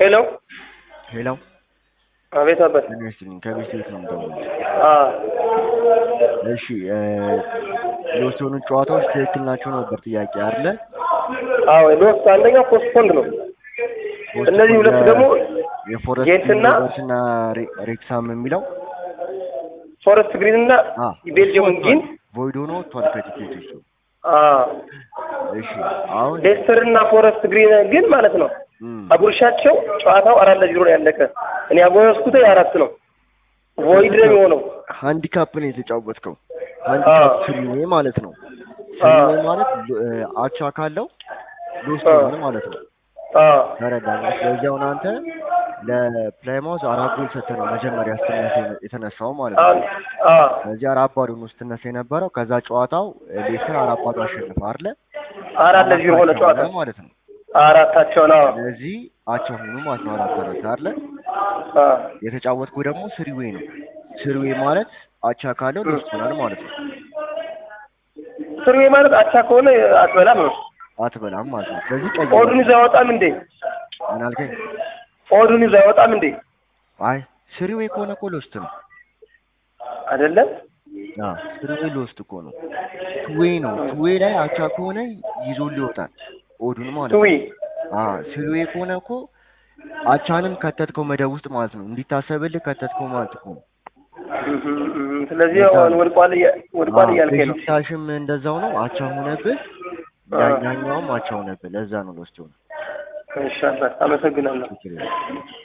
ሄሎ ሄሎ አቤት አባት ጤና ይስጥልኝ ከቤት ቤት ነው የምደውለው። አ እሺ እ የወሰኑ ጨዋታዎች ትክክል ናቸው ነበር ጥያቄ አለ። አዎ ሎስ አንደኛ ፖስትፖንድ ነው እነዚህ ሁለት ደግሞ የፎረስት ጄንትና እና ሬክሳም የሚለው ፎረስት ግሪን እና አ ቤልጅየም ጊን ቮይድ ሆኖ ወጥቷል ከቲኬት እሱ። አ እሺ አሁን ሌስተር እና ፎረስት ግሪን ግን ማለት ነው እም፣ አጉርሻቸው ጨዋታው አራት ለዜሮ ነው ያለቀ። እኔ ያጎረስኩት አራት ነው። ቮይድ ነው የሆነው። ሃንዲካፕ ነው የተጫወትከው። ሃንዲካፕ ስሪዌ ማለት ነው። ስሪዌ ማለት እ አቻ ካለው ሎስት አ ይሆናል ማለት ነው። አ ተረዳኝ። ስለዚህ አሁን አንተ ለፕላይማውዝ አራት ጎል ሰጥተህ ነው መጀመሪያ ስትነሳ የነ- የተነሳው ማለት አ ነው። አ ስለዚህ አራት ባዶ ነው ስትነሳ የነበረው። ከዛ ጨዋታው እ ሌስተር አራት ባዶ አሸነፈ አይደለ? አራት ለዜሮ ሆነ አቻ ጨዋታ ሆነ ማለት ነው። አራታቸው ነው። ስለዚህ አቻ ሆኑ ማለት ነው። አራት አራት አይደለ? አ የተጫወትኩ ደግሞ ስሪዌ ነው። ስሪዌ ማለት አቻ ካለው ሎስት ይሆናል ማለት ነው። ስርዌ ማለት አቻ ከሆነ አትበላም ነው። አትበላም ማለት ነው። ስለዚህ ቀይ ኦዱን ይዞ አይወጣም እንዴ? ምን አልከኝ? ኦዱን ይዞ አይወጣም እንዴ? አይ ስሪዌ ከሆነ እኮ ሎስት ነው። አይደለም አ ስሪዌ ሎስት እኮ ነው። ቱዌ ነው። ቱዌ ላይ አቻ ከሆነ ይዞልህ ይወጣል ኦዱን ማለት ነው። ትዊ አ ስሪዌ ከሆነ እኮ አቻንም ከተትከው መደብ ውስጥ ማለት ነው። እንዲታሰብልህ ከተትከው ማለት እኮ ነው። ስለዚህ አሁን ወድቋል እያ- ወድቋል እያልከኝ ነው። በሽታሽም እንደዛው ነው። አቻ ሆነብህ፣ አ ያኛውም አቻ ሆነብህ። ለዛ ነው ሎስት ሆነ። እሺ አባት አመሰግናለሁ። ችግር የለም።